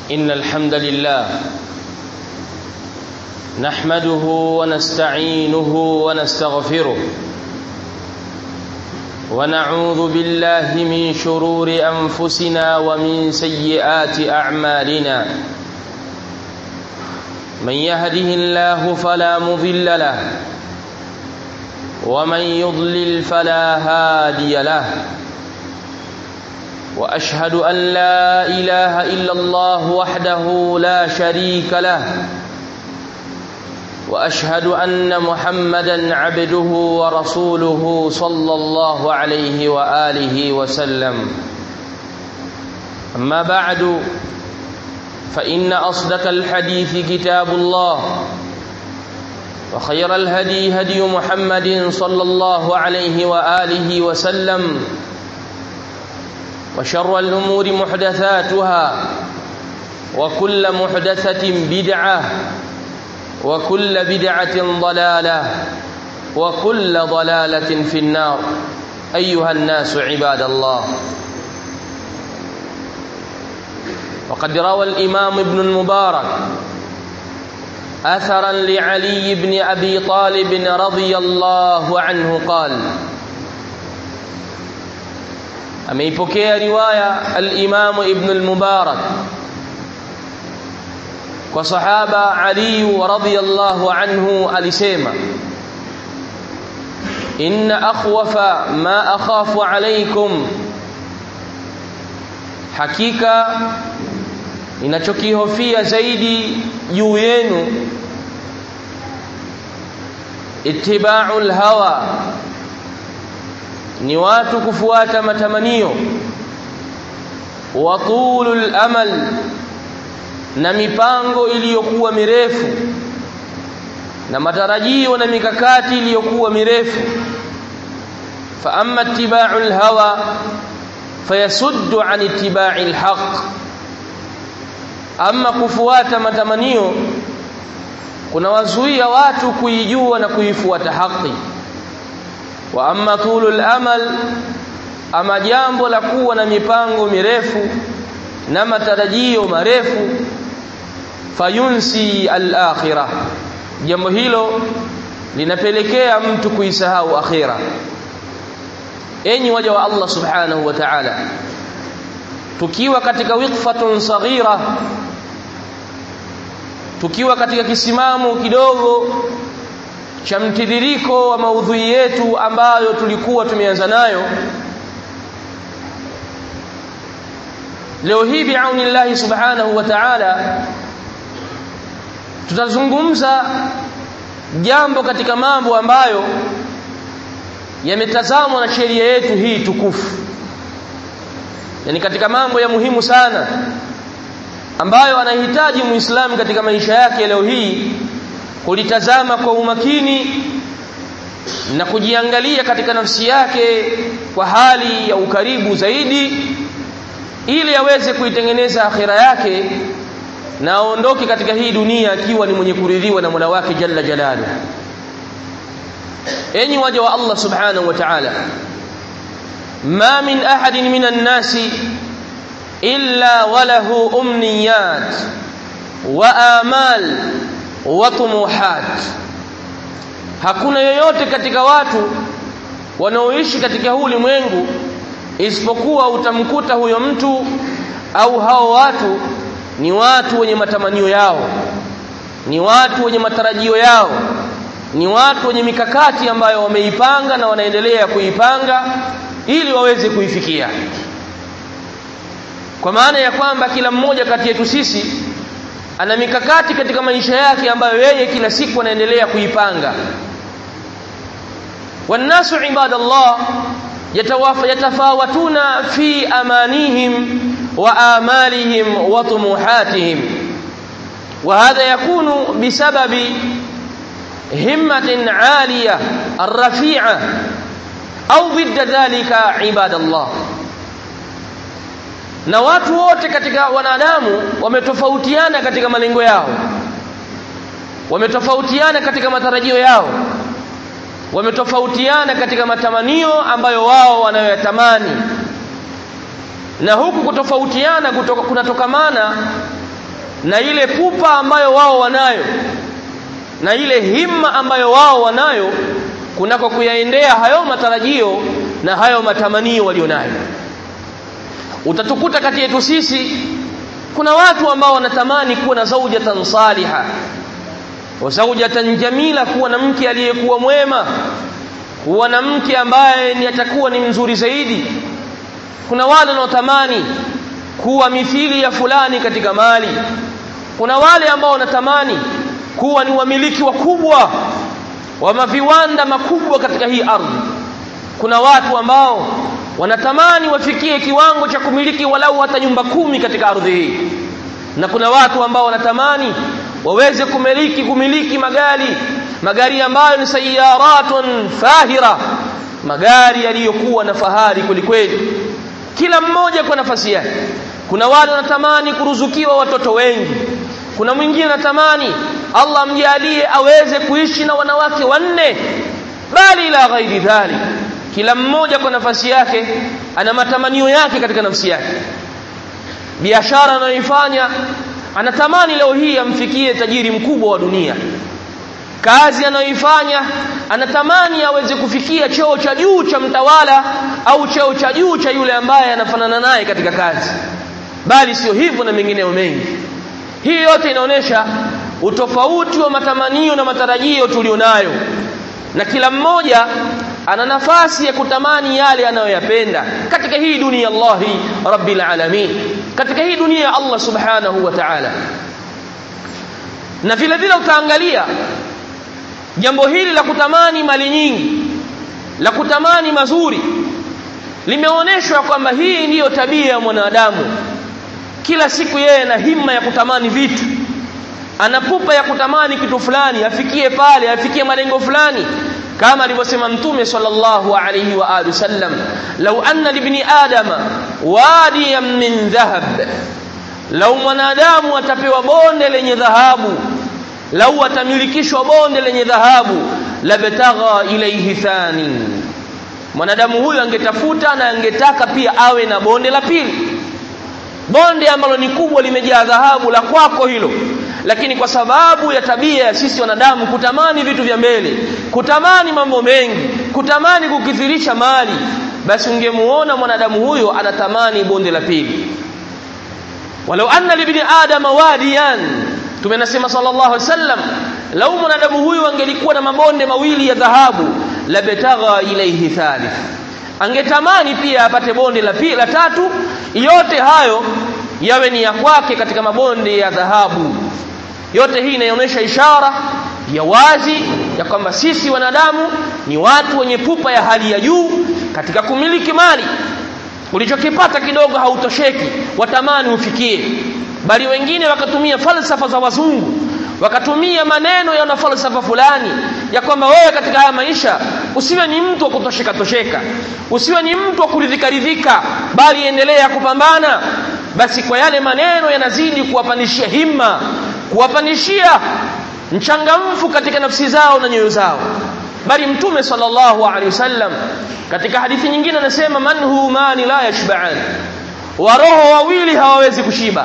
إن الحمد لله نحمده ونستعينه ونستغفره ونعوذ بالله من شرور أنفسنا ومن سيئات أعمالنا من يهده الله فلا مضل له ومن يضلل فلا هادي له واشهد ان لا اله الا الله وحده لا شريك له واشهد ان محمدا عبده ورسوله صلى الله عليه واله وسلم اما بعد فان اصدق الحديث كتاب الله وخير الهدي هدي محمد صلى الله عليه واله وسلم وشر الأمور محدثاتها وكل محدثة بدعة وكل بدعة ضلالة وكل ضلالة في النار أيها الناس عباد الله وقد روى الإمام ابن المبارك أثرا لعلي بن أبي طالب رضي الله عنه قال ameipokea riwaya al-Imam Ibn al-Mubarak kwa sahaba Ali radhiyallahu anhu alisema inna akhwafa ma akhafu alaykum hakika ninachokihofia zaidi juu yenu ittiba'ul hawa ni watu kufuata matamanio wa tulul amal na mipango iliyokuwa mirefu na matarajio na mikakati iliyokuwa mirefu fa amma ittiba'ul hawa fayasuddu an ittiba'il haqq amma kufuata matamanio kunawazuia watu kuijua na kuifuata haki wa amma tulul amal ama jambo la kuwa na mipango mirefu na matarajio marefu fayunsi al-akhirah jambo hilo linapelekea mtu kuisahau akhira enyi waja wa Allah subhanahu wa ta'ala tukiwa katika wiqfatun saghira tukiwa katika kisimamo kidogo cha mtiririko wa maudhui yetu ambayo tulikuwa tumeanza nayo leo hii biaunillahi subhanahu wa ta'ala tutazungumza jambo katika mambo ambayo yametazamwa na sheria yetu hii tukufu yani katika mambo ya muhimu sana ambayo anahitaji muislamu katika maisha yake leo hii kulitazama kwa umakini na kujiangalia katika nafsi yake kwa hali ya ukaribu zaidi ili aweze kuitengeneza akhira yake na aondoke katika hii dunia akiwa ni mwenye kuridhiwa na Mola wake Jalla Jalalu enyi waja wa Allah subhanahu wa ta'ala ma min ahadin minan nasi illa walahu umniyat wa amal wa tumuhat hakuna yoyote katika watu wanaoishi katika huu ulimwengu isipokuwa utamkuta huyo mtu au hao watu ni watu wenye matamanio yao ni watu wenye matarajio yao ni watu wenye mikakati ambayo wameipanga na wanaendelea kuipanga ili waweze kuifikia kwa maana ya kwamba kila mmoja kati yetu sisi ana mikakati katika maisha yake ambayo yeye kila siku anaendelea kuipanga والناس عباد الله يتفاوتون في امانيهم وآمالهم وطموحاتهم وهذا يكون بسبب همة عالية الرفيعة أو ضد ذلك عباد الله na watu wote katika wanadamu wametofautiana katika malengo yao wametofautiana katika matarajio yao wametofautiana katika matamanio ambayo wao wanayoyatamani na huku kutofautiana kutoka, kunatokamana na ile pupa ambayo wao wanayo na ile himma ambayo wao wanayo kunako kuyaendea hayo matarajio na hayo matamanio walionayo utatukuta kati yetu sisi kuna watu ambao wanatamani kuwa na zaujatan saliha wa zaujatan jamila kuwa na mke aliyekuwa mwema kuwa na mke ambaye ni atakuwa ni mzuri zaidi kuna wale wanaotamani kuwa mithili ya fulani katika mali kuna wale ambao wanatamani kuwa ni wamiliki wakubwa wa maviwanda makubwa katika hii ardhi kuna watu ambao wanatamani wafikie kiwango cha kumiliki walau hata nyumba kumi katika ardhi hii na kuna watu ambao wanatamani waweze kumiliki kumiliki magari magari ambayo ni sayaratun fahira magari yaliyokuwa na fahari kwelikweli kila mmoja kwa nafasi yake kuna wale wanatamani kuruzukiwa watoto wengi kuna mwingine anatamani Allah amjalie aweze kuishi na wanawake wanne bali ila ghairi dhalik kila mmoja kwa nafasi yake ana matamanio yake katika nafsi yake biashara anayoifanya anatamani leo hii amfikie tajiri mkubwa wa dunia kazi anayoifanya anatamani aweze kufikia cheo cha juu cha mtawala au cheo cha juu cha yule ambaye anafanana naye katika kazi bali sio hivyo na mengineyo mengi hii yote inaonyesha utofauti wa matamanio na matarajio tulionayo na kila mmoja ana nafasi ya kutamani yale anayoyapenda katika hii dunia Allahi rabbil alamin katika hii dunia ya Allah subhanahu wa ta'ala na vile vile utaangalia jambo hili la kutamani mali nyingi la kutamani mazuri limeonyeshwa kwamba hii ndiyo tabia ya mwanadamu kila siku yeye ana himma ya kutamani vitu ana pupa ya kutamani kitu fulani afikie pale afikie malengo fulani kama alivyosema mtume sallallahu alayhi wa alihi wasallam law anna libni adama wadiyan min dhahab lau mwanadamu atapewa bonde lenye dhahabu lau atamilikishwa bonde lenye dhahabu labtagha ilayhi thani mwanadamu huyu angetafuta na angetaka pia awe na bonde la pili bonde ambalo ni kubwa limejaa dhahabu la kwako hilo lakini kwa sababu ya tabia ya sisi wanadamu kutamani vitu vya mbele kutamani mambo mengi kutamani kukithirisha mali basi ungemuona mwanadamu huyo anatamani bonde la pili walau anna libni adama wadiyan tumenasema sallallahu alaihi wasallam lau mwanadamu huyu angelikuwa na mabonde mawili ya dhahabu labtagha ilayhi thalith angetamani pia apate bonde la pili la tatu yote hayo yawe ni ya kwake katika mabonde ya dhahabu yote hii inaonyesha ishara ya wazi ya kwamba sisi wanadamu ni watu wenye pupa ya hali ya juu katika kumiliki mali ulichokipata kidogo hautosheki watamani ufikie bali wengine wakatumia falsafa za wazungu wakatumia maneno ya falsafa fulani ya kwamba wewe katika haya maisha usiwe ni mtu wa kutosheka tosheka usiwe ni mtu wa kuridhika ridhika bali endelea kupambana basi kwa yale maneno yanazidi kuwapandishia himma kuwapandishia mchangamfu katika nafsi zao na nyoyo zao bali mtume sallallahu alaihi wasallam katika hadithi nyingine anasema man humani la yashba'an wa roho wawili hawawezi kushiba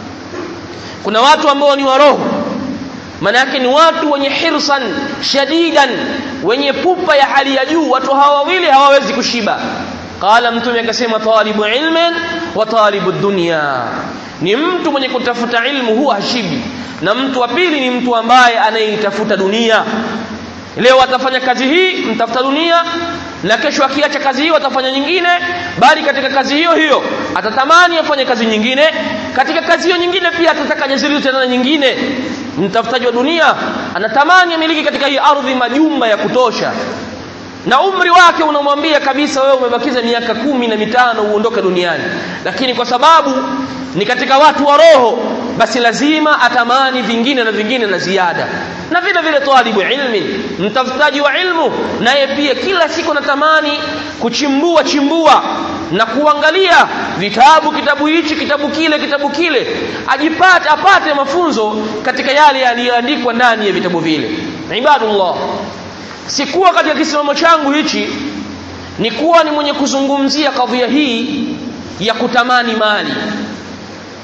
kuna watu ambao ni wa roho maana yake ni watu wenye hirsan shadidan wenye pupa ya hali ya juu watu hawa wawili hawawezi kushiba qala mtume akasema talibu ilmin wa talibu dunya ni mtu mwenye kutafuta ilmu huwa hashibi na mtu wa pili ni mtu ambaye anayeitafuta dunia leo atafanya kazi hii mtafuta dunia na kesho akiacha kazi hiyo atafanya nyingine bali katika kazi hiyo hiyo atatamani afanye kazi nyingine katika kazi hiyo nyingine pia atataka jazili tena nyingine mtafutaji wa dunia anatamani amiliki katika hii ardhi majumba ya kutosha na umri wake unamwambia kabisa wewe umebakiza miaka kumi na mitano uondoke duniani lakini kwa sababu ni katika watu wa roho basi lazima atamani vingine na vingine na ziada na vile vile talibu ilmi mtafutaji wa ilmu naye pia kila siku anatamani kuchimbua chimbua na kuangalia vitabu kitabu hichi kitabu kile kitabu kile ajipate apate mafunzo katika yale yaliyoandikwa ndani ya vitabu vile ibadullah sikuwa katika kisimamo changu hichi ni kuwa ni mwenye kuzungumzia kadhia hii ya kutamani mali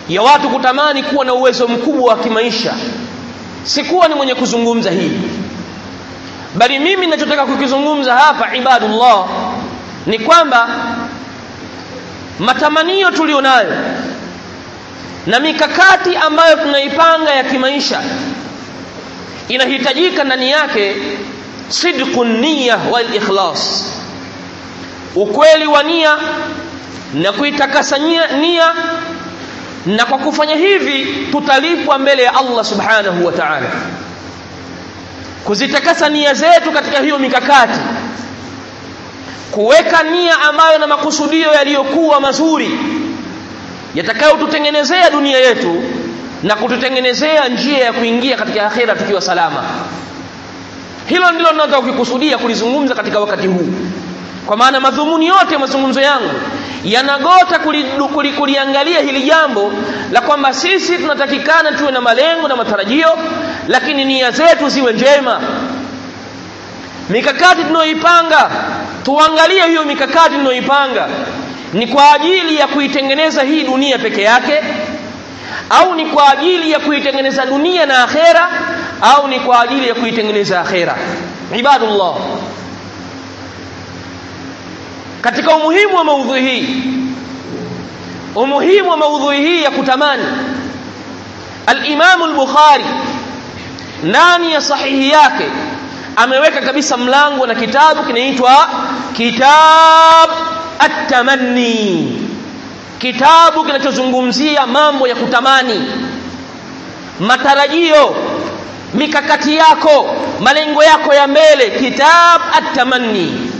ya watu kutamani kuwa na uwezo mkubwa wa kimaisha sikuwa ni mwenye kuzungumza hili bali mimi ninachotaka kukizungumza hapa ibadullah ni kwamba matamanio tulionayo na mikakati ambayo tunaipanga ya kimaisha inahitajika ndani yake sidqu niyya wal ikhlas ukweli wa nia na kuitakasa nia na kwa kufanya hivi tutalipwa mbele ya Allah subhanahu wa ta'ala kuzitakasa nia zetu katika hiyo mikakati kuweka nia ambayo na makusudio yaliyokuwa mazuri yatakayotutengenezea dunia yetu na kututengenezea njia ya kuingia katika akhera tukiwa salama hilo ndilo ninataka kukikusudia kulizungumza katika wakati huu kwa maana madhumuni yote ya mazungumzo yangu yanagota kuliangalia kuli, kuli hili jambo la kwamba sisi tunatakikana tuwe na malengo na matarajio lakini nia zetu ziwe njema mikakati tunayoipanga tuangalie hiyo mikakati tunayoipanga ni kwa ajili ya kuitengeneza hii dunia peke yake au ni kwa ajili ya kuitengeneza dunia na akhera au ni kwa ajili ya kuitengeneza akhera ibadullah katika umuhimu wa maudhui hii umuhimu wa maudhui hii ya kutamani al-Imam al-Bukhari ndani ya sahihi yake ameweka kabisa mlango na kitabu kinaitwa kitab at-tamanni kitabu kinachozungumzia mambo ya kutamani matarajio mikakati yako malengo yako ya mbele kitab at-tamanni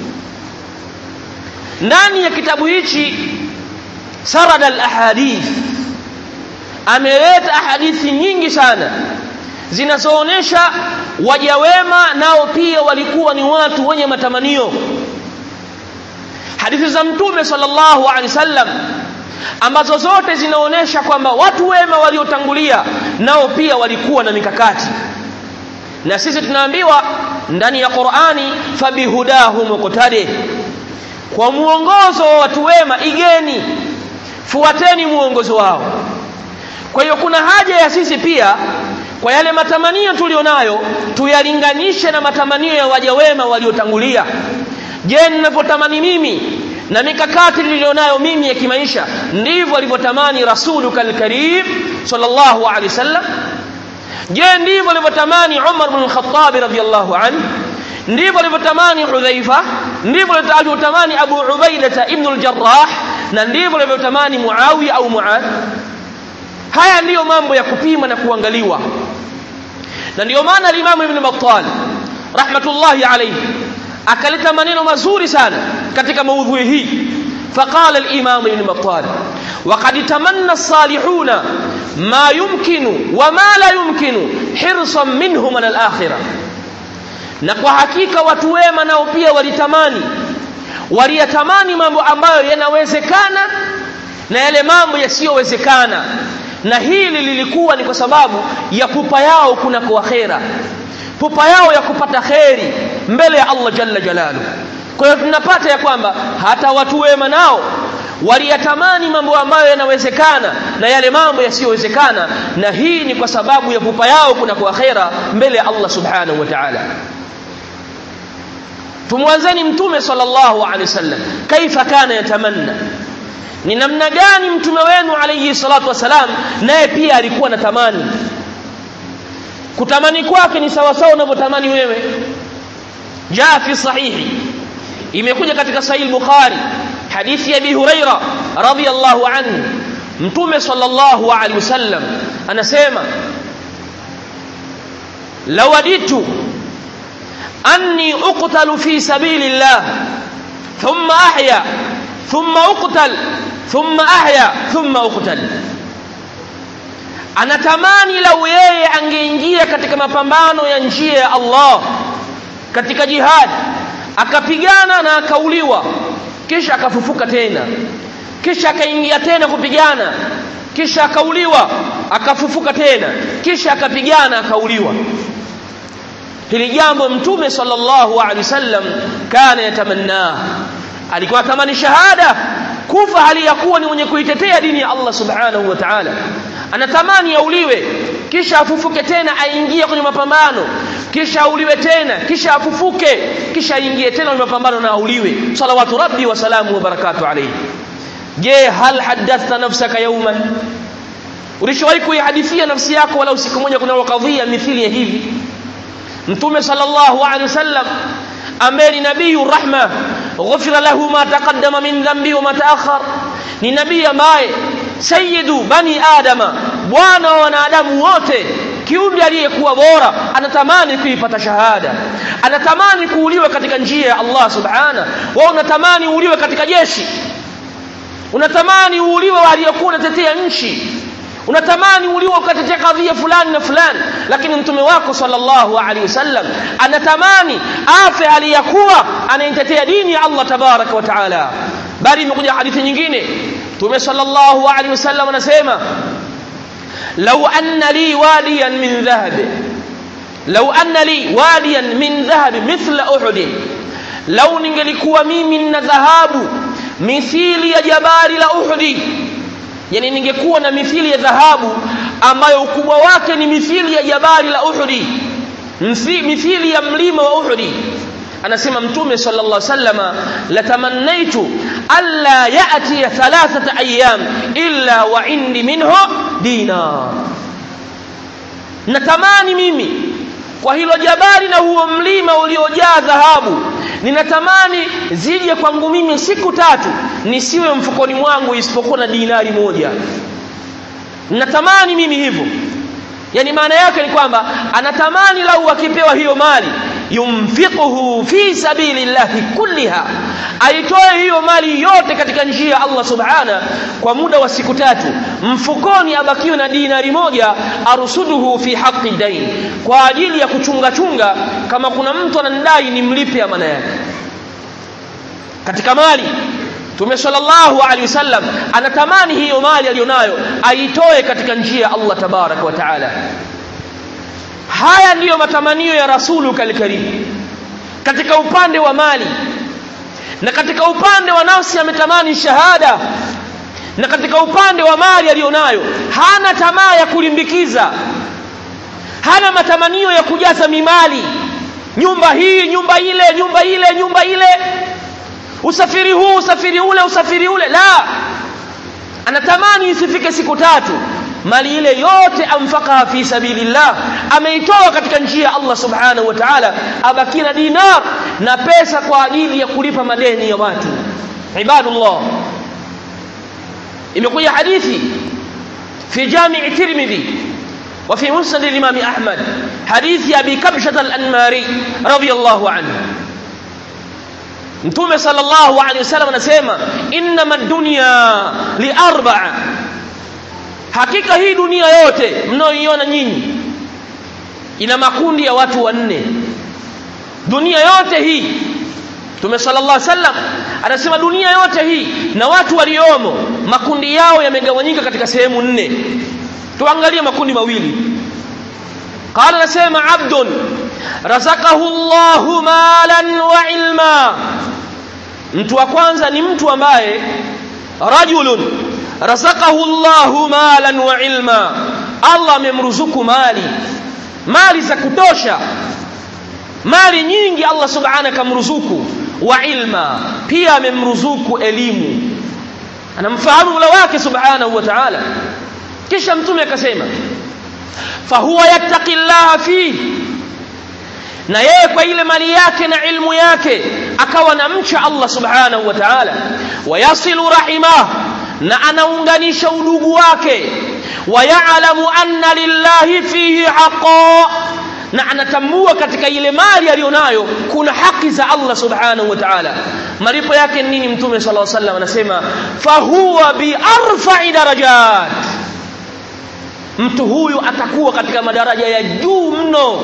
ndani ya kitabu hichi sarada al-ahadith ameleta ahadithi nyingi sana zinazoonesha waja wema nao pia walikuwa ni watu wenye matamanio hadithi za mtume sallallahu alaihi wasallam ambazo zote zinaonesha kwamba watu wema waliotangulia nao pia walikuwa na mikakati na sisi tunaambiwa ndani ya Qur'ani fabihudahu muqtadi kwa muongozo wa watu wema igeni fuateni muongozo wao kwa hiyo kuna haja ya sisi pia kwa yale matamanio tulionayo tuyalinganishe na matamanio ya waja wema waliotangulia je ninavyotamani mimi na mikakati nilionayo mimi ya kimaisha ndivyo alivyotamani rasuluka alkarim sallallahu alaihi wasallam je ndivyo alivyotamani Umar bin Khattab radhiyallahu anhu ndivyo alivyotamani Hudhaifa ndivyo alivyotamani Abu Ubaidah ibn al-Jarrah na ndivyo alivyotamani Muawiya au Muadh haya ndiyo mambo ya kupima na kuangaliwa na ndiyo maana al-Imam Ibn Battal rahmatullahi alayhi akaleta maneno mazuri sana katika maudhui hii فقال الإمام ابن بطال وقد تمنى الصالحون ما يمكن وما لا يمكن حرصا منهم من الآخرة na kwa hakika watu wema nao pia walitamani waliyatamani mambo ambayo yanawezekana na yale mambo yasiyowezekana na hili lilikuwa ni kwa sababu ya pupa yao kuna kwa akhera pupa yao ya kupata kheri mbele ya Allah jalla jalalu kwa hiyo tunapata ya kwamba hata watu wema nao waliyatamani mambo ambayo yanawezekana na yale mambo yasiyowezekana na hii ni kwa sababu ya pupa yao kuna kwa akhera mbele ya Allah subhanahu wa ta'ala tumwanzeni mtume sallallahu alaihi wasallam kaifa kana yatamanna ni namna gani mtume wenu alayhi salatu wasalam naye pia alikuwa na tamani kutamani kwake ni sawa sawa unavyotamani wewe jaa fi sahihi imekuja katika sahih bukhari hadithi ya abi huraira radhiyallahu anhu mtume sallallahu alaihi wasallam anasema lawaditu anni uqtalu fi sabilillah thumma ahya thumma uqtal thumma ahya thumma uqtal anatamani lau yeye angeingia katika mapambano ya njia ya Allah katika jihad akapigana na akauliwa kisha akafufuka tena kisha akaingia tena kupigana kisha akauliwa akafufuka tena kisha akapigana akauliwa hili jambo mtume sallallahu alaihi wasallam kana yatamanna alikuwa tamani shahada kufa hali ya kuwa ni mwenye kuitetea dini ya Allah subhanahu wa ta'ala anatamani auliwe kisha afufuke tena aingie kwenye mapambano kisha auliwe tena kisha afufuke kisha aingie tena kwenye mapambano na auliwe salawatu rabbi wa salamu wa barakatuh alayhi je hal hadathta nafsaka yawman ulishawahi kuihadithia nafsi yako wala siku moja kuna kadhia mithili ya hivi mtume sallallahu alaihi wasallam ambaye ni nabii rahma ghufira lahu ma taqaddama min dhanbi wa ma ta'akhkhar ni nabii ambaye sayyidu bani adama bwana wa wanadamu wote kiumbe aliyekuwa bora anatamani kuipata shahada anatamani kuuliwa katika njia ya Allah subhana wewe unatamani uuliwe katika jeshi unatamani uuliwe aliyekuwa unatetea nchi unatamani uliwe ukatetea kadhia fulani na fulani lakini mtume wako sallallahu alaihi wasallam anatamani afe aliyakuwa anaitetea dini ya Allah tabaraka wa taala bali imekuja hadithi nyingine mtume sallallahu alaihi wasallam anasema law anna li wadiyan min dhahab law anna li wadiyan min dhahab mithla uhud law ningelikuwa mimi na dhahabu mithili ya jabali la uhudi yani ningekuwa na mithili ya dhahabu ambayo ukubwa wake ni mithili ya jabali la Uhudi mithili ya mlima wa Uhudi anasema mtume sallallahu alaihi wasallama latamannaitu alla yati thalathata ayyam illa wa indi minhu dinar natamani mimi kwa hilo jabali na huo mlima uliojaa dhahabu ninatamani zije kwangu mimi siku tatu nisiwe mfukoni mwangu isipokuwa na dinari moja ninatamani mimi hivyo yani maana yake ni kwamba anatamani lau akipewa hiyo mali yumfiquhu fi sabilillahi kulliha aitoe hiyo mali yote katika njia ya Allah subhana kwa muda wa siku tatu mfukoni abakiwe na dinari moja arsuduhu fi haqqi dain kwa ajili ya kuchunga chunga kama kuna mtu ananidai nimlipe amana yake katika mali Mtume sallallahu alaihi wasallam anatamani hiyo mali aliyonayo aitoe katika njia ya Allah tabarak wa taala haya ndiyo matamanio ya rasulu kalkarim katika upande wa mali na katika upande wa nafsi ametamani shahada na katika upande wa mali aliyonayo hana tamaa ya kulimbikiza hana matamanio ya kujaza mimali nyumba hii nyumba ile nyumba ile nyumba ile usafiri huu usafiri ule usafiri ule la anatamani isifike siku tatu mali ile yote amfakaha fi sabilillah ameitoa katika njia ya Allah subhanahu wa ta'ala abaki na dinar na pesa kwa ajili ya kulipa madeni ya watu ibadullah imekuja hadithi fi jami' tirmidhi وفي مسند الإمام أحمد حديث أبي كبشة الأنماري رضي الله عنه Mtume sallallahu alaihi wasallam anasema innama dunya li arba'a hakika hii dunia yote mnaoiona nyinyi ina makundi ya watu wanne dunia yote hii Mtume sallallahu alaihi wasallam anasema dunia yote hii na watu waliomo makundi yao yamegawanyika katika sehemu nne tuangalie makundi mawili qala anasema abdun razaqahu Allahu malan wa ilma mtu wa kwanza ni mtu ambaye rajulun razaqahu Allahu malan wa ilma Allah amemruzuku mali mali za kutosha mali nyingi Allah subhanahu kamruzuku wa ilma pia amemruzuku elimu anamfahamu Mola wake subhanahu wa ta'ala kisha mtume akasema fahuwa yattaqillaha fihi na yeye kwa ile mali yake na ilmu yake akawa na mcha Allah subhanahu wa ta'ala wayasilu rahimah na anaunganisha udugu wake wayalamu anna lillahi fihi haqa na anatambua katika ile mali aliyonayo kuna haki za Allah subhanahu wa ta'ala malipo yake nini mtume sallallahu alaihi wasallam anasema fahuwa bi arfa'i darajat mtu huyu atakuwa katika madaraja ya juu mno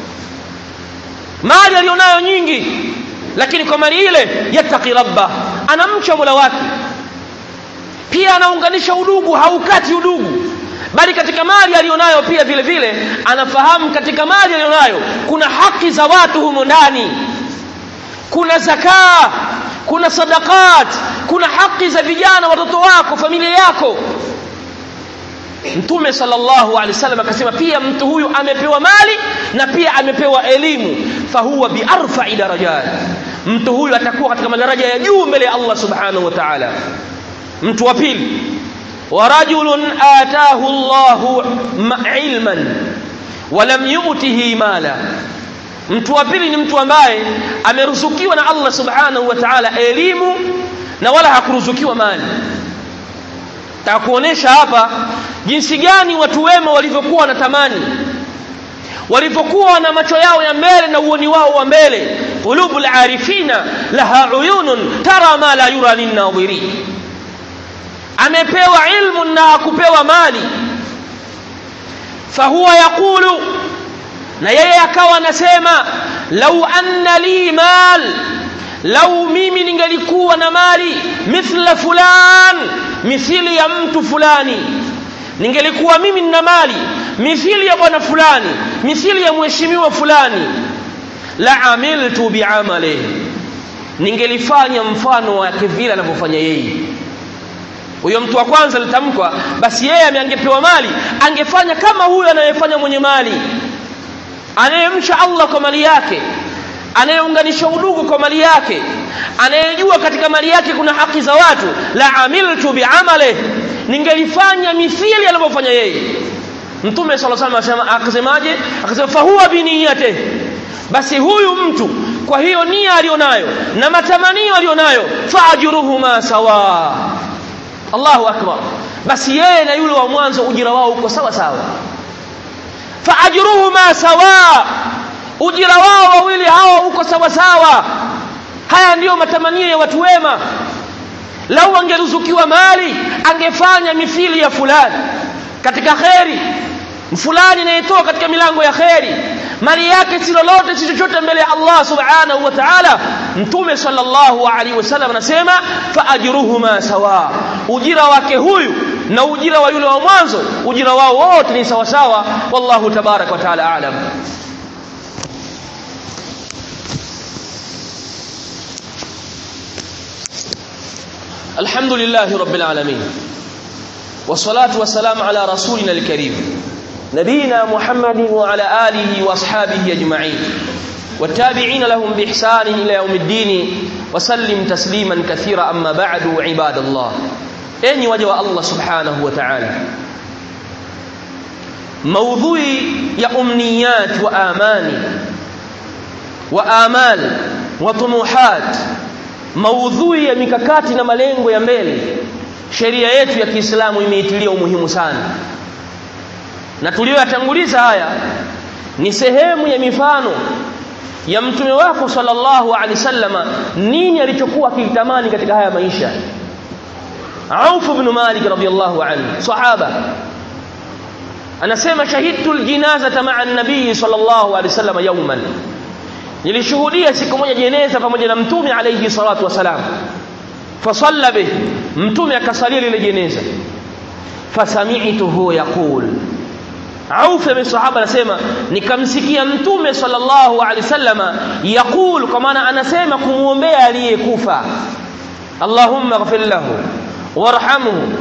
mali aliyonayo nyingi lakini kwa mali ile yattaqi rabba anamcha mola wake pia anaunganisha udugu haukati udugu bali katika mali aliyonayo pia vile vile anafahamu katika mali aliyonayo kuna haki za watu humo ndani kuna zakaa kuna sadaqat kuna haki za vijana watoto wako familia yako Mtume sallallahu alaihi wasallam akasema pia mtu huyu amepewa mali na pia amepewa elimu fahuwa biarfa'i darajat mtu huyu atakuwa katika madaraja ya juu mbele ya Allah subhanahu wa ta'ala mtu wa pili wa rajulun ataahu Allahu ilman wa lam yu'tihi mala mtu wa pili ni mtu ambaye ameruzukiwa na Allah subhanahu wa ta'ala elimu na wala hakuruzukiwa mali takuonesha hapa jinsi gani watu wema walivyokuwa wanatamani walivyokuwa na macho yao ya mbele na uoni wao wa mbele qulubul arifina laha uyunun tara ma la yura linnadhirin amepewa ilmu na hakupewa mali fahuwa yaqulu na yeye akawa anasema lau anna li mal lau mimi ningelikuwa na mali mithla fulan mithili ya mtu fulani ningelikuwa mimi nina mali mithili ya bwana fulani mithili ya mheshimiwa fulani la amiltu biamalihi ningelifanya mfano wake vile anavyofanya yeye huyo mtu wa kwanza litamkwa basi yeye angepewa mali angefanya kama huyo anayefanya mwenye mali anayemcha Allah kwa mali yake anayeunganisha udugu kwa mali yake anayejua katika mali yake kuna haki za watu la amiltu biamale ningelifanya mithili anavyofanya yeye mtume sallallahu alaihi wasallam akasemaje akasema fahuwa biniyate basi huyu mtu kwa hiyo nia alionayo na matamanio alionayo faajuruhuma sawa Allahu akbar basi yeye na yule wa mwanzo ujira wao uko sawa sawa faajruhuma sawa ujira wao wawili hawa uko sawa sawa haya ndiyo matamanio ya watu wema lau angeruzukiwa mali angefanya mithili ya fulani katika kheri fulani anayetoa katika milango ya kheri mali yake si lolote si chochote mbele ya Allah subhanahu wa ta'ala mtume sallallahu alaihi wasallam anasema faajruhuma sawa ujira wake huyu na ujira wa yule wa mwanzo ujira wao wote ni sawa sawa wallahu tabarak wa taala aalam الحمد لله رب العالمين والصلاة والسلام على رسولنا الكريم نبينا محمد وعلى آله وأصحابه أجمعين والتابعين لهم بإحسان إلى يوم الدين وسلم تسليما كثيرا أما بعد عباد الله enyi waja wa Allah subhanahu wa ta'ala maudhui ya umniyat wa amani wa amal wa tumuhat maudhui ya mikakati na malengo ya mbele sheria yetu ya Kiislamu imeitilia umuhimu sana na tuliyoyatanguliza haya ni sehemu ya mifano ya mtume wako sallallahu alaihi wasallama nini alichokuwa akitamani katika haya maisha Auf ibn Malik radiyallahu anhu sahaba anasema shahidtu aljinazata ma'a an-nabii sallallahu alayhi wasallam yawman nilishuhudia siku moja jeneza pamoja na mtume alayhi salatu wasalam fasalla bih mtume akasalia lile jeneza fasami'tuhu yaqul Auf bin sahaba anasema nikamsikia mtume sallallahu alayhi wasallam yaqul kwa maana anasema kumuombea aliyekufa Allahumma ighfir lahu warhamhu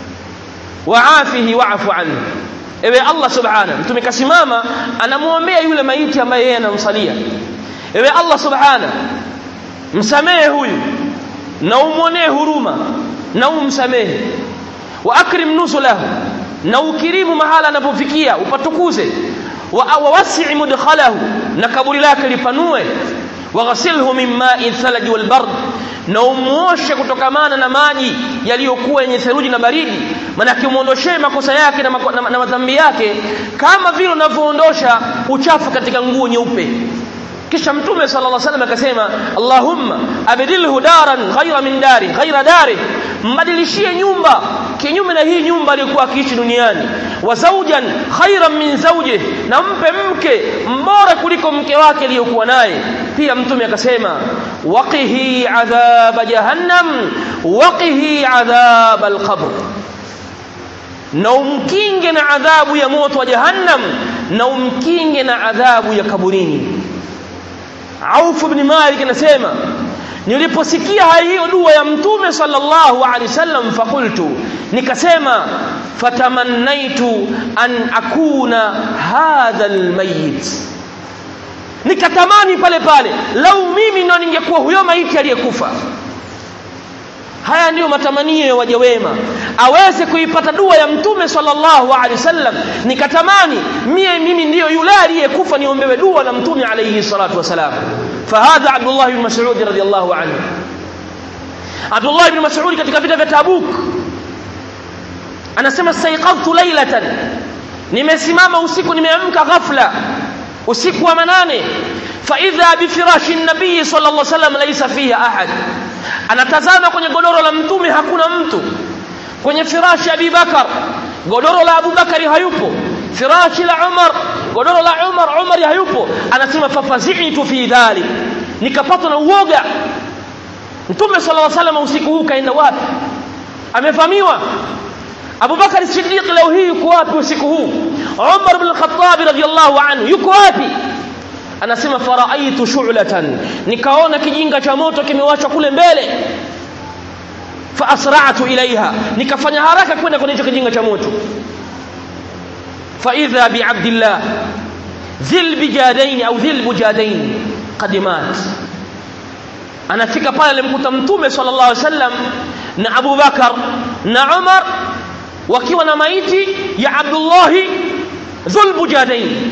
waafihi wa'fu anhu ewe Allah subhanahu mtume kasimama anamuombea yule maiti ambaye yeye anamsalia ewe Allah subhanahu msamehe huyu na umwonee huruma na umsamehe wa akrim nusulahu na ukirimu mahala anapofikia upatukuze wa wasi' mudkhalahu na kaburi lake lipanue waghsilhu min ma'i thalaj wal bard na umuoshe kutokamana na maji yaliyokuwa yenye theluji na baridi manake umuondoshee makosa yake na, mako, na, na madhambi yake kama vile unavyoondosha uchafu katika nguo nyeupe kisha mtume sallallahu alaihi wasallam akasema Allahumma abdilhu daran ghayra min dari ghayra dari mbadilishie nyumba kinyume na hii nyumba aliyokuwa akiishi duniani wa zawjan khayran min zawjih na mpe mke mbora kuliko mke wake aliyokuwa naye pia mtume akasema waqihi adhab jahannam waqihi adhab alqabr na umkinge na adhabu ya moto wa jahannam na umkinge na adhabu ya kaburini Auf ibn Malik anasema niliposikia hiyo dua ya mtume sallallahu alaihi wasallam fakultu nikasema fatamannaitu an akuna hadha almayit nikatamani pale pale lau mimi ndo ningekuwa huyo maiti aliyekufa haya ndiyo matamanio ya waja wema aweze kuipata dua ya mtume sallallahu alaihi wasallam nikatamani mie mimi ndiyo yule aliyekufa niombewe dua na mtume alayhi salatu wasalam fahadha abdullah ibn mas'ud radiyallahu anhu abdullah ibn mas'ud katika vita vya tabuk anasema staiqadtu laylatan nimesimama usiku nimeamka ghafla usiku wa manane faidha bifirashi nabii sallallahu alaihi wasallam laysa fiha ahad anatazama kwenye godoro la mtume hakuna mtu kwenye firashi ya Abubakar godoro la Abubakari hayupo firashi la Umar godoro la Umar Umar hayupo anasema fafazitu fi dhalik nikapatwa na uoga mtume sallallahu alaihi wasallam usiku huu kaenda wapi amevamiwa Abubakar Siddiq leo hii yuko wapi usiku huu Umar bin Khattab radhiyallahu anhu yuko wapi anasema faraaitu shu'latan nikaona kijinga cha moto kimewachwa kule mbele fa asra'tu ilaiha nikafanya haraka kwenda kwenye hicho kijinga cha moto fa idha bi abdillah dhil bijadain au dhil bujadain qadimat anafika pale alimkuta mtume sallallahu alaihi wasallam na Abu Bakar na Umar wakiwa na maiti ya Abdullah dhul bujadain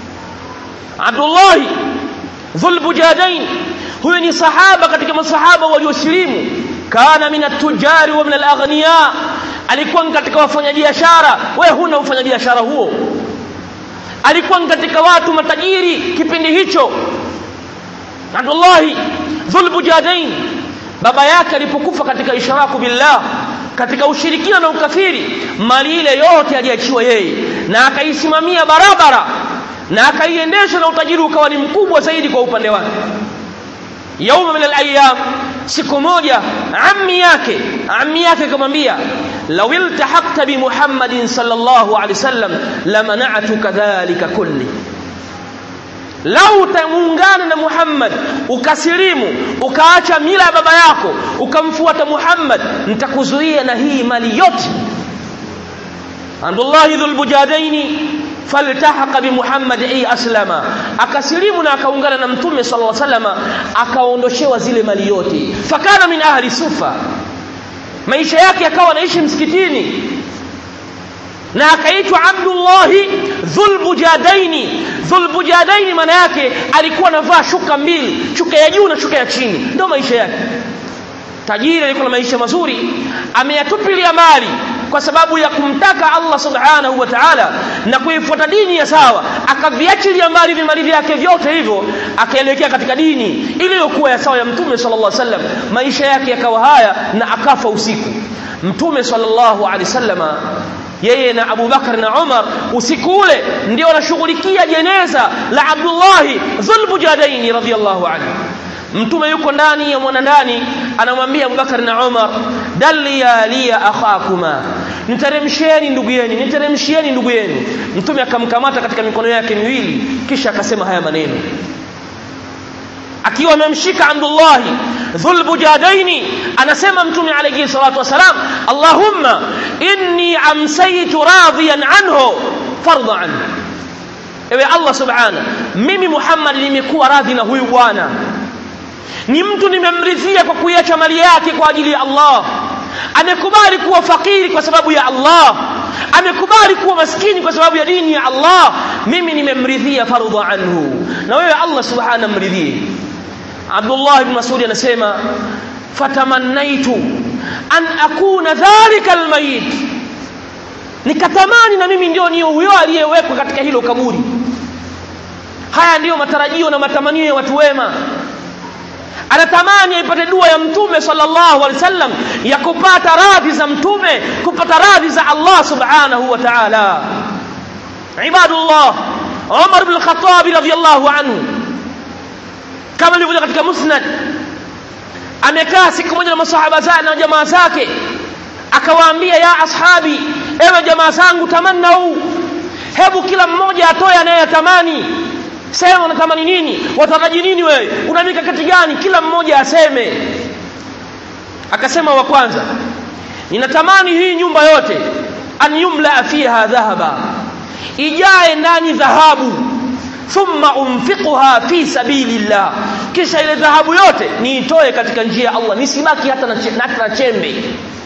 Abdullah dhul bujadain huyu ni sahaba katika masahaba waliosilimu kana min at-tujari wa min al-aghniya alikuwa katika wafanyabiashara wewe huna ufanyabiashara huo alikuwa katika watu matajiri kipindi hicho Abdullah dhul bujadain baba yake alipokufa katika isharaku billah katika ushirikina na ukafiri mali ile yote aliachiwa yeye na akaisimamia barabara na akaiendesha na utajiri ukawa ni mkubwa zaidi kwa upande wake yauma min alayam siku moja ammi yake ammi yake akamwambia law iltahaqta bi muhammadin sallallahu alaihi wasallam lamana'tuka dhalika kulli lau utamuungana na Muhammad ukasilimu ukaacha mila ya baba yako ukamfuata Muhammad nitakuzuia na hii mali yote Abdullah dhul bujadaini faltahaqa bi Muhammad ay aslama akasilimu na akaungana na mtume sallallahu alaihi wasallam akaondoshewa zile mali yote fakana min ahli sufa maisha yake yakawa anaishi msikitini na akaitwa Abdullahi Dhulbujadaini. Dhulbujadaini maana yake alikuwa anavaa shuka mbili, shuka ya juu na shuka ya chini, ndio maisha yake. Tajiri alikuwa na maisha mazuri, ameyatupilia mali kwa sababu ya kumtaka Allah subhanahu wa ta'ala na kuifuata dini ya sawa, akaviachilia mbali vimali vyake vyote hivyo, akaelekea katika dini iliyokuwa ya sawa ya Mtume sallallahu alaihi wasallam. Maisha yake yakawa haya na akafa usiku. Mtume sallallahu alaihi wasallama yeye na Abu Bakar na Umar usiku ule ndio wanashughulikia jeneza la Abdullah Dhulbujadaini radhiyallahu anhu. Mtume yuko ndani ya mwana ndani, anamwambia Abu Bakar na Umar, dalia liya akhakuma, niteremshieni ndugu yenu, niteremshieni ndugu yenu. Mtume akamkamata katika mikono yake miwili, kisha akasema haya maneno akiwa amemshika Abdullah Dhulbujadaini, anasema Mtume alayhi salatu wasalam, Allahumma inni amsaytu radiyan anhu fardha anhu, ewe Allah subhana, mimi Muhammad nimekuwa radhi na huyu bwana, ni mtu nimemridhia kwa kuiacha mali yake kwa ajili ya Allah, amekubali kuwa fakiri kwa sababu ya Allah, amekubali kuwa maskini kwa sababu ya dini ya Allah, mimi nimemridhia fardha anhu, na wewe Allah subhana mridhie. Abdullah ibn Mas'ud anasema fatamannaitu an akuna dhalika almayit, nikatamani na mimi ndio niyo huyo aliyewekwa katika hilo kaburi. Haya ndiyo matarajio na matamanio ya watu wema. Anatamani aipate dua ya Mtume sallallahu alaihi wasallam ya kupata radhi za Mtume, kupata radhi za Allah subhanahu wa ta'ala. Ibadullah, Umar bin Khattab radhiyallahu anhu kama ilivyoja katika musnad amekaa siku moja na masahaba zake na jamaa zake akawaambia ya ashabi ewe jamaa zangu tamannau hebu kila mmoja atoe anayetamani sema unatamani nini wataraji nini wewe una mikakati gani kila mmoja aseme akasema wa kwanza ninatamani hii nyumba yote an yumla fiha dhahaba ijae ndani dhahabu thumma unfiquha fi sabilillah kisha ile dhahabu yote niitoe katika njia ya Allah nisibaki hata na, hata na chembe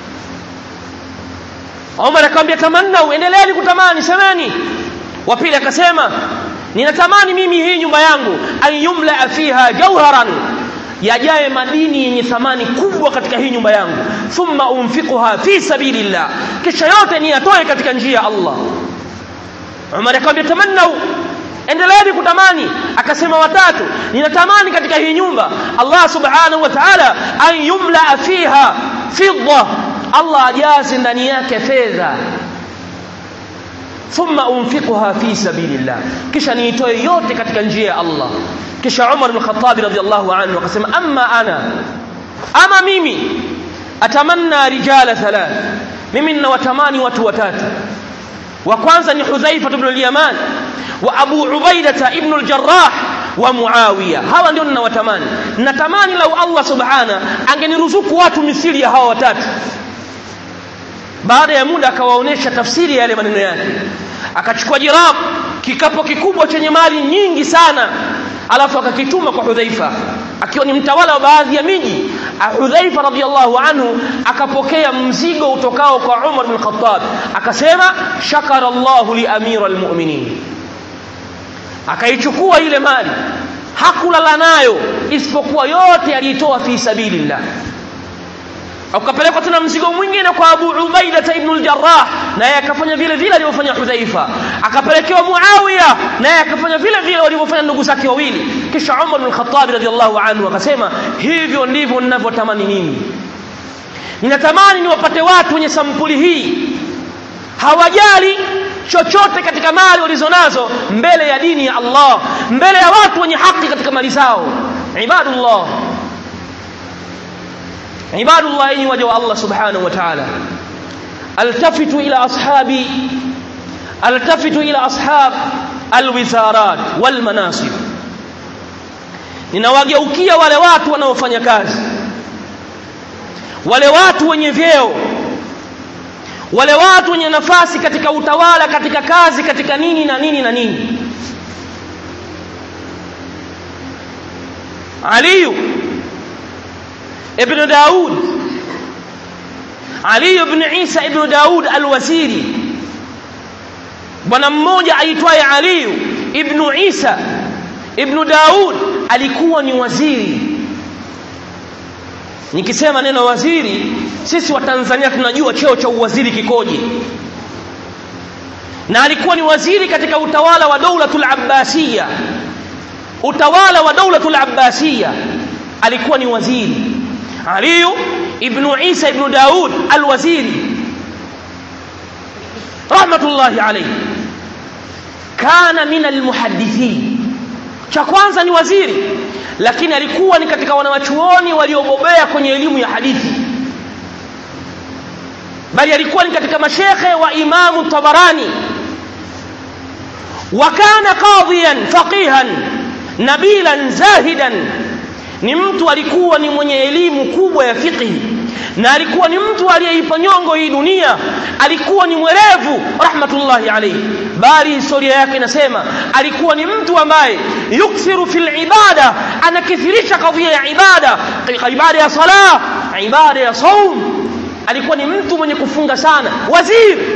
Umar akamwambia tamannau endeleeni kutamani semeni wa pili akasema ninatamani mimi hii nyumba yangu an yumla fiha jawharan yajae madini yenye thamani kubwa katika hii nyumba yangu thumma unfiquha fi sabilillah kisha yote niyatoe katika njia ya Allah Umar akamwambia tamannau endeleeni kutamani akasema watatu ninatamani katika hii nyumba Allah subhanahu wa ta'ala an yumla fiha fidda Allah ajaze ndani yake fedha thumma unfiquha fi sabilillah kisha niitoe yote katika njia ya Allah kisha Umar bin Khattab radhiyallahu anhu akasema amma ana ama mimi atamanna rijala thalath mimi ninawatamani watu watatu wa kwanza ni Hudhaifa ibn al-Yaman wa Abu Ubaidah ibn al-Jarrah wa Muawiya hawa ndio ninawatamani natamani lau Allah subhana angeniruzuku watu misili ya hawa watatu baada ya muda akawaonesha tafsiri ya yale maneno yake akachukua jirab kikapo kikubwa chenye mali nyingi sana alafu akakituma kwa Hudhaifa akiwa ni mtawala wa baadhi ya miji Hudhaifa radhiallahu anhu akapokea mzigo utokao kwa Umar bin Khattab akasema shakara Allahu li amira almu'minin akaichukua ile mali hakulala nayo isipokuwa yote alitoa fi sabilillah akapelekwa tena mzigo mwingine kwa Abu Ubaida ibn al-Jarrah naye akafanya vile vile alivyofanya Hudhaifa akapelekewa Muawiya naye akafanya vile vile walivyofanya ndugu zake wawili kisha Umar bin Khattab radhiallahu anhu akasema hivyo ndivyo ninavyotamani mimi ninatamani niwapate watu wenye sampuli hii hawajali chochote katika mali walizonazo mbele ya dini ya Allah mbele ya watu wenye haki katika mali zao ibadullah عباد الله إني وجه الله سبحانه وتعالى التفتوا إلى أصحاب التفتوا إلى أصحاب الوزارات والمناصب ninawageukia wale watu wanaofanya kazi wale watu wenye vyeo wale watu wenye nafasi katika utawala katika kazi katika nini na nini na nini aliyu ابن داود علي بن عيسى ابن داود الوزيري bwana mmoja aitwaye Ali ibn Isa ibn Daud alikuwa ni waziri nikisema neno waziri sisi wa Tanzania tunajua cheo cha uwaziri kikoje na alikuwa ni waziri katika utawala wa Daulatul Abbasiyya utawala wa Daulatul Abbasiyya alikuwa ni waziri علي ابن عيسى ابن داود الوزيري رحمة الله عليه كان من المحدثين cha kwanza ni waziri lakini alikuwa ni katika wanawachuoni waliobobea kwenye elimu ya hadithi bali alikuwa ni katika mashekhe wa imamu tabarani wa kana qadhiyan faqihan nabilan zahidan ni mtu alikuwa ni mwenye elimu kubwa ya fiqh na alikuwa ni mtu aliyeipa nyongo hii dunia alikuwa ni mwerevu rahmatullahi alayhi bali historia yake inasema alikuwa ni mtu ambaye yukthiru fil ibada anakithirisha kadhia ya ibada ibada ya sala ibada ya saum alikuwa ni mtu mwenye kufunga sana waziri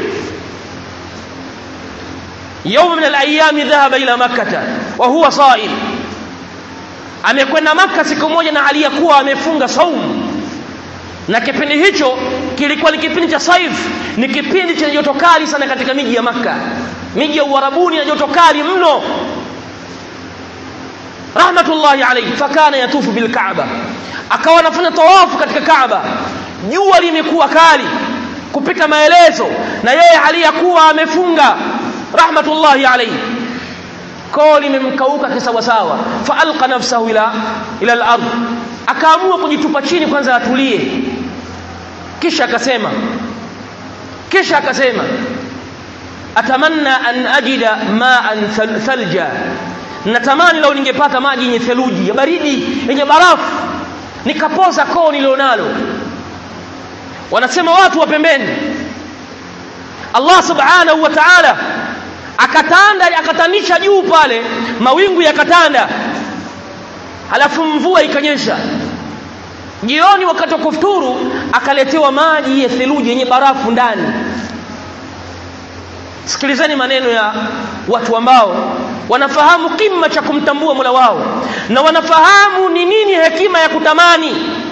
يوم من الايام ذهب الى مكه وهو صائم amekwenda maka siku moja na aliyekuwa amefunga saumu na kipindi hicho kilikuwa ni kipindi cha saif ni kipindi chenye joto kali sana katika miji ya maka miji ya uarabuni na joto kali mno rahmatullahi alayhi fakana yatufu bil kaaba akawa anafanya tawafu katika kaaba jua limekuwa kali kupita maelezo na yeye aliyakuwa amefunga rahmatullahi alayhi koo limemkauka kisawasawa faalqa nafsahu ila ila al-ard akaamua kujitupa chini kwanza atulie kisha akasema kisha akasema atamanna an ajida ma'an thalja natamani leo ningepata maji yenye theluji ya baridi yenye barafu nikapoza koo nilionalo wanasema watu wa pembeni Allah subhanahu wa ta'ala akatanda akatanisha juu pale mawingu yakatanda halafu mvua ikanyesha jioni wakati wa kufuturu akaletewa maji ya theluji yenye barafu ndani sikilizeni maneno ya watu ambao wanafahamu kima cha kumtambua Mola wao na wanafahamu ni nini hekima ya kutamani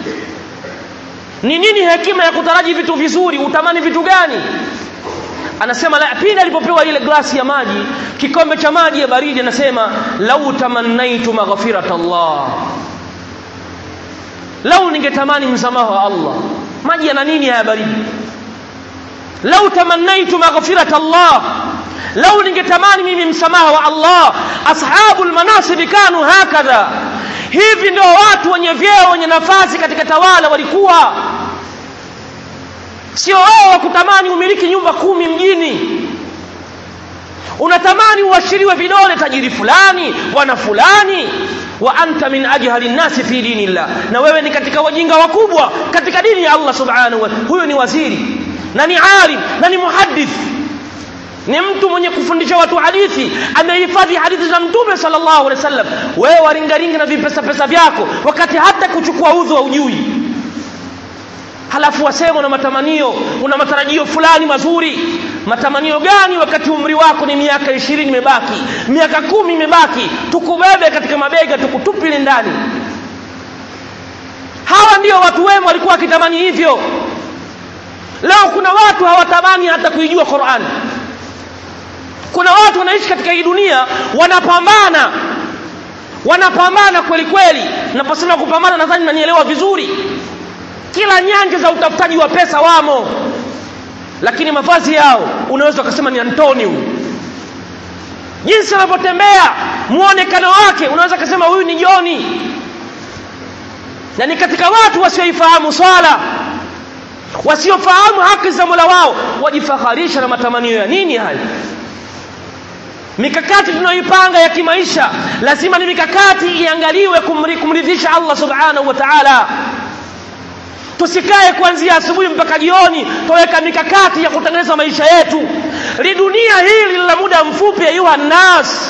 ni nini hekima ya kutaraji vitu vizuri utamani vitu gani anasema la pili alipopewa ile glasi ya maji kikombe cha maji ya baridi anasema lau tamannaitu maghfirat Allah lau ningetamani msamaha wa Allah maji yana nini haya baridi lau tamannaitu maghfirat Allah lau ningetamani mimi msamaha wa Allah ashabul manasib kanu hakadha hivi ndio watu wenye vyeo wenye nafasi katika tawala walikuwa sio wao wa kutamani umiliki nyumba kumi mjini unatamani uashiriwe vidole tajiri fulani bwana fulani wa anta min ajhali nnasi fi dinillah na wewe ni katika wajinga wakubwa katika dini ya Allah subhanahu wa huyo ni waziri na ni alim na ni muhaddith ni mtu mwenye kufundisha watu hadithi amehifadhi hadithi za mtume sallallahu alaihi wasallam wewe waringaringa na vipesa pesa vyako wakati hata kuchukua udhu haujui halafu wasema una matamanio una matarajio fulani mazuri matamanio gani wakati umri wako ni miaka ishirini imebaki miaka kumi imebaki tukubebe katika mabega tukutupile ndani hawa ndio watu wema walikuwa wakitamani hivyo leo kuna watu hawatamani hata kuijua Qur'an kuna watu wanaishi katika hii dunia wanapambana wanapambana kweli kweli naposema kupambana nadhani nanielewa vizuri kila nyanja za utafutaji wa pesa wamo lakini mavazi yao unaweza ukasema ni Antonio jinsi anavyotembea muonekano wake unaweza kusema huyu ni Joni na ni katika watu wasioifahamu swala wasiofahamu haki za Mola wao wajifaharisha na matamanio ya nini hayo mikakati tunayoipanga ya kimaisha lazima ni mikakati iangaliwe kumridhisha Allah subhanahu wa ta'ala tusikae kuanzia asubuhi mpaka jioni tuweka mikakati ya kutengeneza maisha yetu lidunia hili la muda mfupi ayuha nas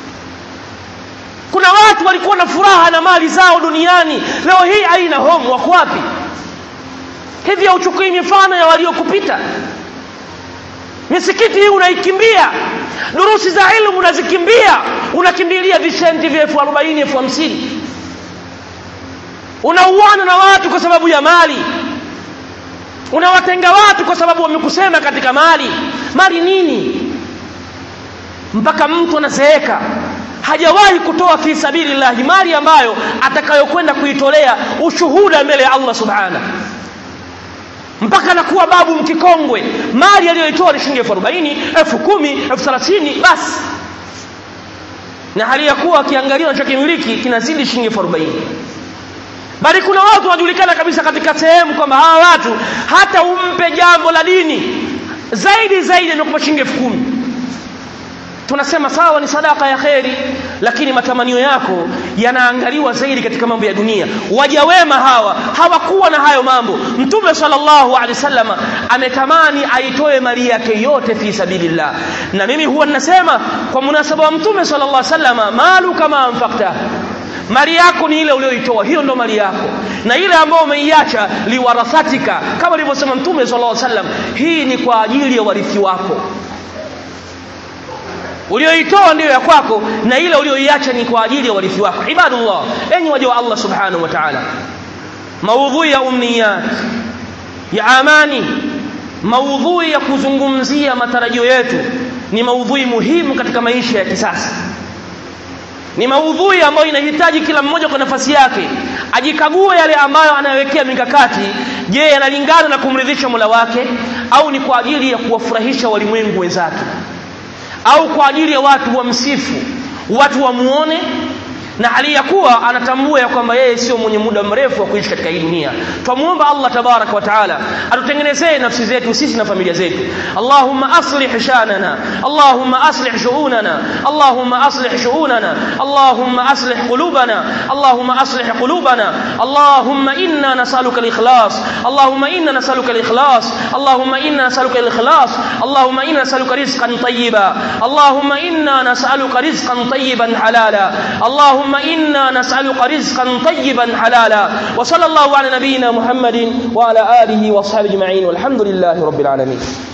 kuna watu walikuwa na furaha na mali zao duniani leo hii haina home wako wapi hivi hauchukui mifano ya waliokupita misikiti hii unaikimbia durusi za ilmu unazikimbia unakimbilia vishenti vya elfu arobaini elfu hamsini unauana na watu kwa sababu ya mali unawatenga watu kwa sababu wamekusema katika mali mali nini mpaka mtu anazeeka hajawahi kutoa fi sabilillahi mali ambayo atakayokwenda kuitolea ushuhuda mbele ya Allah subhana mpaka anakuwa babu mkikongwe mali aliyoitoa ni shilingi elfu arobaini elfu kumi elfu thelathini basi na hali ya kuwa akiangalia anachokimiliki kinazidi shilingi elfu arobaini bali kuna watu wanajulikana kabisa katika sehemu kwamba hawa watu hata umpe jambo la dini zaidi zaidi anakupa shilingi elfu kumi tunasema sawa ni sadaka ya kheri lakini matamanio yako yanaangaliwa zaidi katika mambo ya dunia waja wema hawa hawakuwa na hayo mambo mtume sallallahu alaihi wasallam ametamani aitoe mali yake yote fi sabilillah na mimi huwa ninasema kwa munasaba wa mtume sallallahu alaihi wasallam malu kama anfaqta mali yako ni ile uliyoitoa hiyo ndo mali yako na ile ambayo umeiacha liwarathatika kama alivyosema mtume sallallahu alaihi wasallam hii ni kwa ajili ya warithi wako ulioitoa ndiyo ya kwako na ile ulioiacha ni kwa ajili ya warithi wako ibadullah enyi waja wa Allah subhanahu wa ta'ala maudhui ya umniyat ya amani maudhui ya kuzungumzia matarajio yetu ni maudhui muhimu katika maisha ya kisasa ni maudhui ambayo inahitaji kila mmoja kwa nafasi yake ajikague yale ambayo anayowekea mikakati je yanalingana na kumridhisha Mola wake au ni kwa ajili ya kuwafurahisha walimwengu wenzake au kwa ajili ya watu wamsifu watu wamuone na hali ya kuwa anatambua ya kwamba yeye sio mwenye muda mrefu wa kuishi katika hii dunia twamuomba Allah tabarak wa taala atutengenezee nafsi zetu sisi na familia zetu Allahumma aslih shanana Allahumma aslih shu'unana Allahumma aslih shu'unana Allahumma aslih qulubana Allahumma aslih qulubana Allahumma inna nas'aluka al-ikhlas Allahumma inna nas'aluka al-ikhlas Allahumma inna nas'aluka al-ikhlas Allahumma inna nas'aluka rizqan tayyiba Allahumma inna nas'aluka rizqan tayyiban halala Allahumma اللهم إنا نسألك رزقا طيبا حلالا وصلى الله على نبينا محمد وعلى آله وصحبه أجمعين والحمد لله رب العالمين